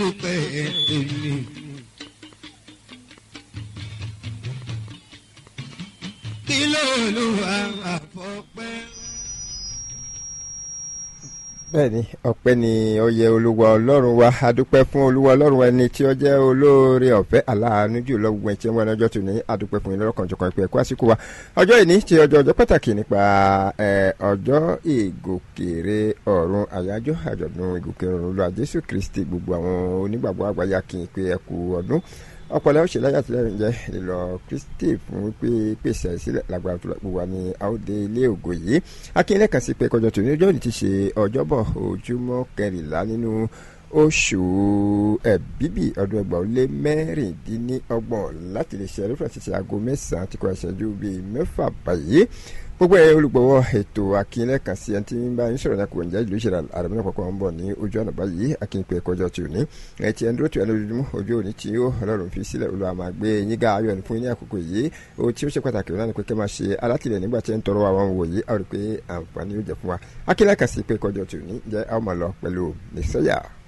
dúpẹ́ èmi. kí ló lù wá àfọ̀pẹ́. bẹ́ẹ̀ni ọpẹ́ ni ó yẹ olúwa ọlọ́run wa adúpẹ́ fún olúwa ọlọ́run wa ẹni tí ó jẹ́ olóore ọ̀fẹ́ aláàánú jù lọ gbogbo ẹtí wọn lọ́jọ́ tó ní adúpẹ́ fún yín lọ́kàn jọkàn ìpè ẹkọ àsìkò wa ọjọ́ ìní ti ọjọ́ ọjọ́ pàtàkì nípa ọjọ́ ìgòkèrè ọ̀run àyájọ́ àjọ̀dún ìgòkèrè ọ̀run olúwa jésù kristi gbogbo àwọn onígbàgbọ́ àgbáyé kì í pé ẹkú ọdún ọpọlọ ó ṣe láyà àtìlẹyìn jẹ ìlọ kristi fún wípé pèsè àìsílẹ̀ lágbára tó gbogbo wa ní àwòdè ilé ògo yìí akínlẹ kan sí pé kọjọ tó ní ọjọ́ òní ti ṣe ọjọ́bọ̀ ojúmọ́ kẹrìnlá nínú oṣù ẹ̀bíbì ọdún ẹgbàá ó lé mẹ́rìndínlọ́gbọ̀n láti lè ṣe ẹlẹ́fà ṣiṣẹ́ aago mẹ́sàn-án tí kò ṣẹ́jú bíi mẹ́fà báyìí gbogbo ẹ olùgbọ̀wọ́ ètò akínlẹ̀ kan sí ẹni tí ń bá yín sọ̀rọ̀ náà kò ń jẹ́ ìlú ìṣẹ̀lẹ̀ àrẹ̀mọ́nà pọ̀pọ̀ ń bọ̀ ní ojú ọ̀nà báyìí akínpẹ̀ kọjọ́ tí ò ní ẹ ti ẹni dúró tí ẹ lójoojúmọ́ ojú òní tí ó ọlọ́run fi sílẹ̀ olúwa máa gbé yín gá ayọ̀ ní fún yín ní àkókò yìí ohun tí ó ṣe pàtàkì náà ni pé kẹ́ máa ṣe alátìlẹ̀ nígbà tí ẹ ń tọrọ àwọn wò yìí a rí pé àǹfààní yóò jẹ fún wa akínlẹ̀ kan sí pé kọjọ́ tí ò ní jẹ́ àwọn máa lọ pẹ̀lú nìṣẹ́yà.